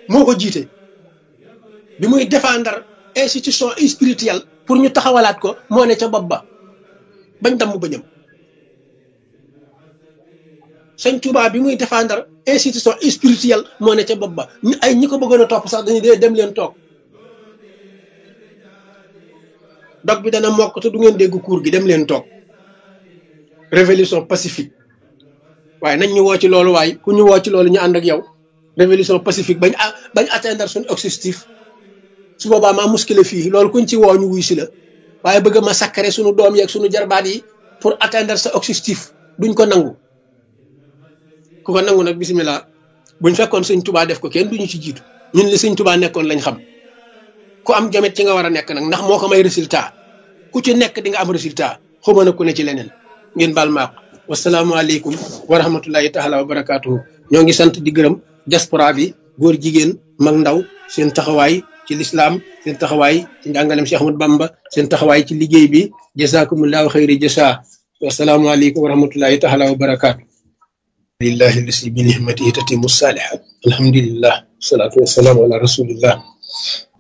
moo ko jiite bi muy défendre institution spirituelle pour ñu taxawalaat ko moo ne ca bopp ba bañ damm bañam sëñ Touba bi muy défendre institution spirituelle moo ne ca bopp ba ñu ay ñi ko bëggoon a topp sax dañu dee dem leen toog dog bi dana mokk te du ngeen dégg cours gi dem leen toog révolution pacifique waaye nañ ñu woo ci loolu waaye ku ñu woo ci loolu ñu ànd ak yow révolution pacifique bañ bañ atteindre suñu objectif su boobaa maa muskile fii loolu kuñ ci woo ñu wuy si la waaye bëgg ma sakkare suñu doom yeeg suñu jarbaat yi pour atteindre sa objectif duñ ko nangu ku ko nangu nag bisimilah buñ fekkoon sëñ tubaa def ko kenn duñu ci jiitu ñun li sëñ tubaa nekkoon lañ xam ku am jomet ci nga war a nekk nag ndax moo ko may résultat ku ci nekk di nga am résultat xuma na ku ne ci leneen ngeen baal maaq wasalaamualeykum wa rahmatullahi taala wa barakaatuhu ñoo ngi sant di gërëm diaspora bi góor jigéen mag ndaw seen taxawaay ci lislaam seen taxawaay ci njàngalem Cheikh Ahmad Bamba seen taxawaay ci liggéey bi jazakumullahu xayri jasa wasalaamualeykum wa rahmatullahi taala wa barakaatu lillahi lasi bi nihmatihi tatimu salihat alhamdulillah wasalaatu wasalaamu ala rasulillah